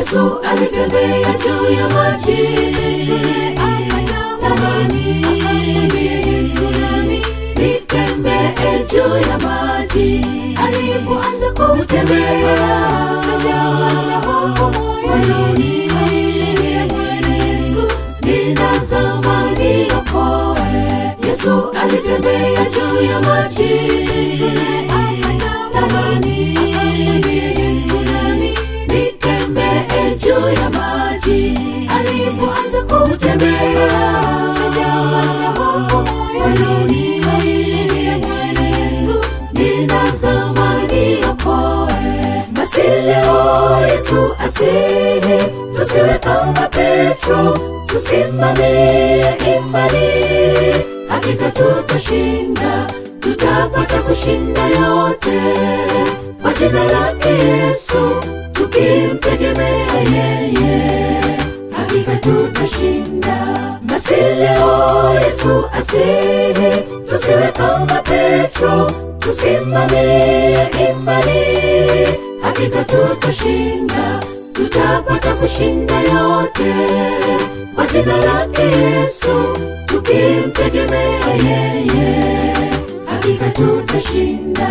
Yesu alitembea juu ya maji, tamani Yesu nami nitembee juu ya maji. Alipoanza kutembea, kajawa na hofu moyoni, Bwana Yesu ninazama niokoe. Yesu alitembea juu ya maji, tamani Yesu nami nitembee juu ya maji. Alipoanza kutembea, kajawa na hofu moyoni, Bwana Yesu ninazama niokoe. Basi leo Yesu asihi, tusiwe kama Petro, tusimamie imani, hakika tutashinda, tutapata kushinda yote kwa jina lake Yesu, tukimtegemea yeye, hakika tutashinda. Basi leo Yesu asihi, tusiwe kama Petro, tusimamie imani, hakika tutashinda, tutapata kushinda yote kwa jina lake Yesu, tukimtegemea yeye, hakika tutashinda.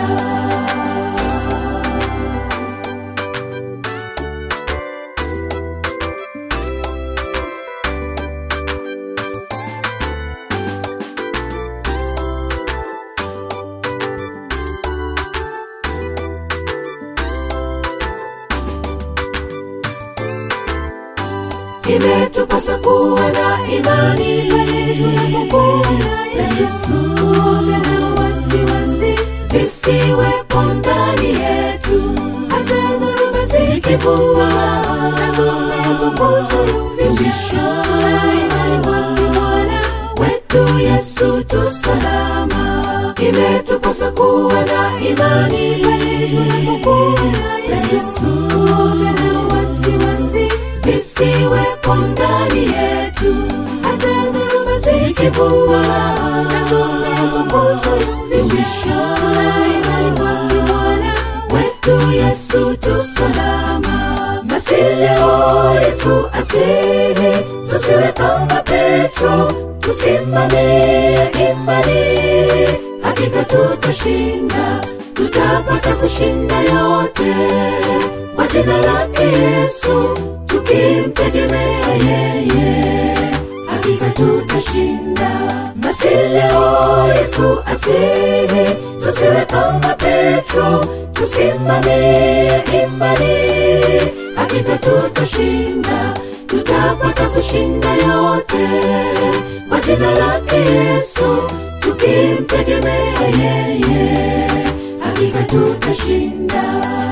imetupasa kuwa na imani tunapopona Yesu na wasiwasi visiwepo ndani yetu, hata dhoruba zikivuma nazo pepo kutuyumbisha, imani kwake Bwana wetu Yesu tu salama. Imetupasa kuwa na imani tunapopona Yesu na wasiwasi visiwepo ndani yetu, hata dhoruba zikivuma nazo pepo kutuyumbisha, imani kwake Bwana wetu Yesu tu salama. Basi leo Yesu asihi, tusiwe kama Petro, tusimamie imani, hakika tutashinda, tutapata kushinda yote kwa jina lake Yesu, tukimtegemea yeye, hakika tutashinda. Basi leo Yesu asihi, tusiwe kama Petro, tusimamie imani, hakika tutashinda, tutapata kushinda yote kwa jina lake Yesu, tukimtegemea yeye, hakika tutashinda.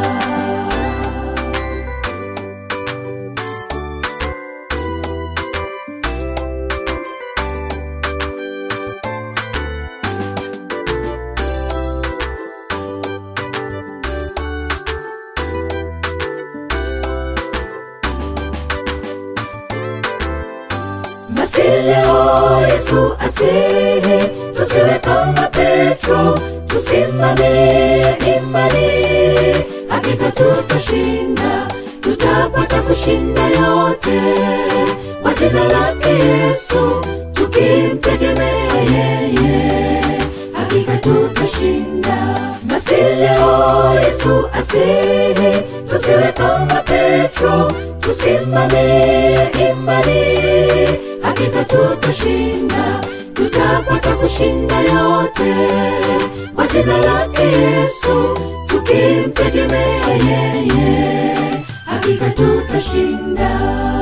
Basi leo Yesu asihi, tusiwe kama Petro, tusimamie imani, hakika tutashinda, tutapata kushinda yote kwa jina lake Yesu, tukimtegemea yeye, hakika tutashinda. Basi leo Yesu asihi, tusiwe kama Petro, tusimamie imani, hakika tutashinda, tutapata kushinda yote kwa jina lake Yesu, tukimtegemea yeye, hakika tutashinda.